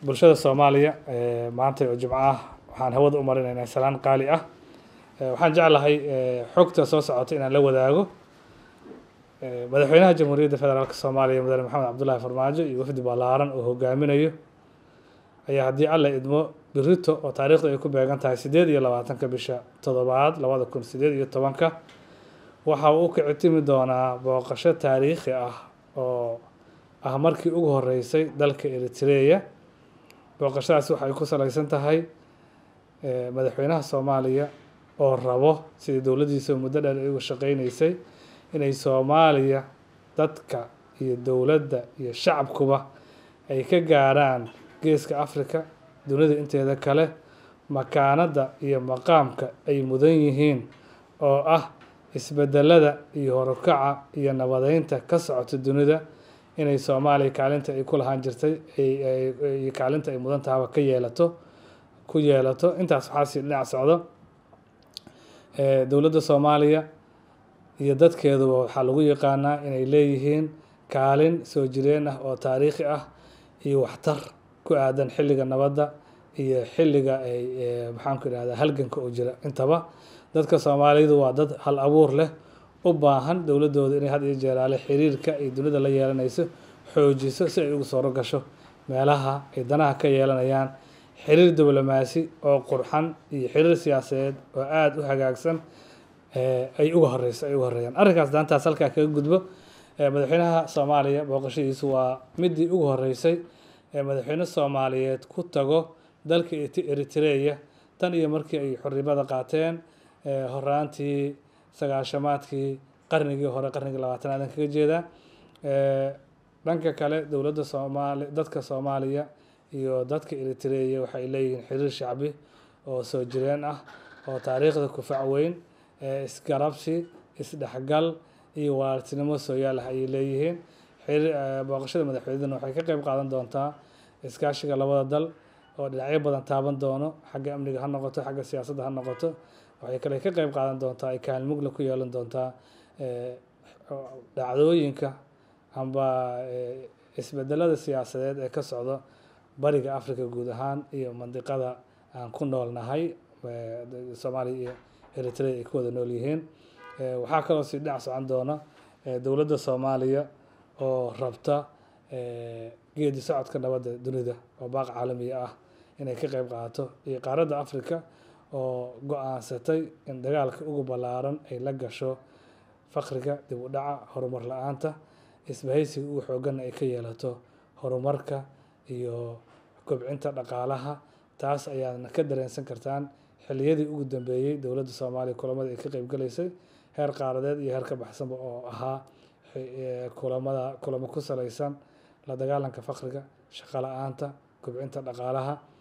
bulshada soomaaliya maanta oo jimco ah waxaan hawada u marinaynaa salaan qaali ah waxaan jeclahay xogta soo socota inaan la wadaago madaxweynaha jamhuuriyadda federaalk soomaaliya mudane maxamed cabdullaahi farmaajo iyo wafdi ballaaran oo hogaaminayo ayaa haddii alla idmo birito oo taariikhda ay ku beegan tahay siddeed iyo labaatanka bisha toddobaad labada kun siddeed iyo tobanka waxa uu u kici timi doonaa booqasho taariikhi ah oo ah markii ugu horeysay dalka eritreya booqashadaas waxay ku salaysan tahay madaxweynaha soomaaliya oo rabo sidii dowladdiisa muddo dheer ay uga shaqeyneysay inay soomaaliya dadka iyo dowladda iyo shacabkuba ay ka gaarhaan geeska africa dunida inteeda kale makaanadda iyo maqaamka ay mudan yihiin oo ah isbedelada iyo horukaca iyo nabadeynta ka socota dunida inay soomaaliya kaalinta ay ku lahaan jirtay iyo kaalinta ay mudan tahaba ka yeelato ku yeelato intaas waxaa sii dhinac socdo dowladda soomaaliya iyo dadkeeduba waxaa lagu yaqaanaa inay leeyihiin kaalin soo jireen ah oo taariikhi ah iyo waxtar ku aadan xilliga nabadda iyo xilliga ay maxaanku idhahdaa halganka oo jira intaba dadka soomaalidu waa dad hal abuur leh u baahan dowladdooda inay had iyo jeeraale xiriirka ay dunida la yeelanayso xoojiso si ay ugu sooro gasho meelaha ay danaha ka yeelanayaan xiriir diblomaasi oo qurxan iyo xiriir siyaasadeed oo aada u hagaagsan ay uga horeyso ay uga horeeyaan arrinkaas daantaas halkaa kaga gudbo madaxweynaha soomaaliya booqashadiisu waa midii ugu horeysay madaxweyne soomaaliyeed ku tago dalka eritreya tan iyo markii ay xornimada qaateen horaantii sagaashamaadkii qarnigii hore qarnigii labaatanaad kaga jeedaa dhanka kale dowladda soomaali dadka soomaaliya iyo dadka eritreya waxay leeyihiin xiriir shacbi oo soo jireen ah oo taariikhda kufac weyn isgarabsi isdhexgal iyo walaaltinimo sooyaal ah ayay leeyihiin booqashada madaxweynena waxay ka qeyb qaadan doontaa iskaashiga labada dal oo dhinacyo badan taaban doono xagga amniga ha noqoto xagga siyaasadda ha noqoto waxay kale ka qeyb qaadan doontaa ay kaalmugla ku yeelan doontaa dhacdooyinka amba isbedelada siyaasadeed ee ka socdo bariga africa guud ahaan iyo mandiqada aan ku noolnahay soomaaliya iyo eritrea ay ku wada nool yihiin waxaa kaloo sii dhinac socon doona dowladda soomaaliya oo rabta geedi socodka nabadda dunida oo baaq caalamiya ah inay ka qeyb qaadato iyo qaaradda africa oo go-aansatay in dagaalka ugu ballaaran ay la gasho faqriga dib u dhaca horumar la-aanta isbahaysiga ugu xooganna ay ka yeelato horumarka iyo kobcinta dhaqaalaha taas ayaadna ka dareensan kartaan xilliyadii ugu dambeeyey dowladda soomaaliya kulamada ay ka qeybgalaysay heer qaaradeed iyo heer ka baxsanba oo ahaa kulamada kulamo ku salaysan la dagaalanka faqriga shaqo la-aanta kobcinta dhaqaalaha